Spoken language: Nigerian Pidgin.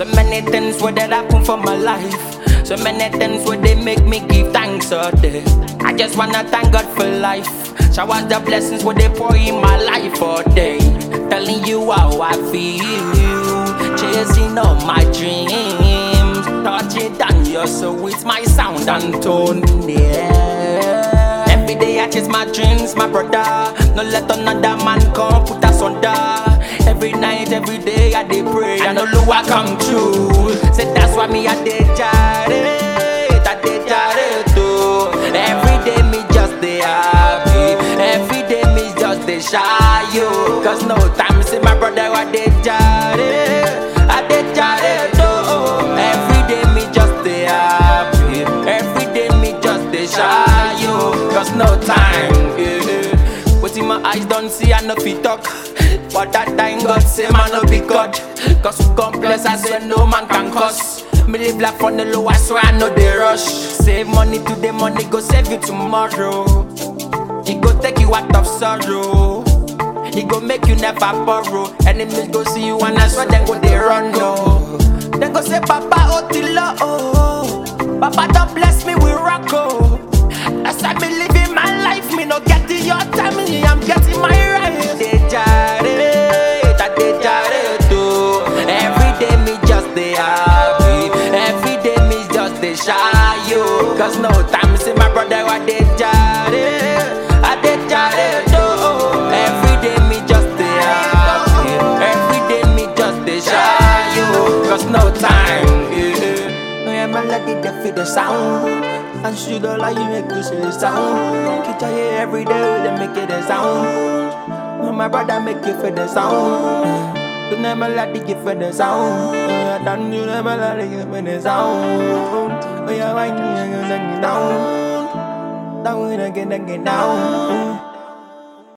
So many things where that happen for my life. So many things where they make me give thanks all day. I just wanna thank God for life. Showers the blessings where they pour in my life all day. Telling you how I feel. Chasing all my dreams. Touching down your soul with my sound and tone. Yeah. Every day I chase my dreams, my brother. No let another man come put us under. Every night, every day I dey pray. I know Lua come true. Say that's why me I dey jare, I dey jare too. Every day me just dey happy. Every day me just dey shy yo. Cause no time see my brother I dey jare, I dey jare too. Every day me just dey happy. Every day me just dey shy yo. Cause no time. Yeah. Wetin my eyes don't see, I no fit talk. But that time God say man no be God. Cause we complex, I say no man can cause. Me live life on the low, I swear I know they rush. Save money today, money go save you tomorrow. It go take you out of sorrow. It go make you never borrow. Enemies go see you and I swear then go they run no. Then go say Papa Otilo oh. Papa don't bless me with rock oh. As I be living my life, me no getting your time, me I'm getting my right. Dey jare, ta dey jare too. Every day me just dey happy. Every day me just dey shy yo. Cause no time see my brother I dey jare, I dey jare too. Every day me just dey happy. Every day me just dey shy yo. Cause no time. Yeah. Yeah, melody they feel the sound. And should all like you make you see the sound. Keep your every day they make it a sound. Oh, my brother make you feel the sound. You never let it give for the sound. Uh, Don't you never let it give for the sound. Oh, yeah, why you gonna get down? Down again, again, down.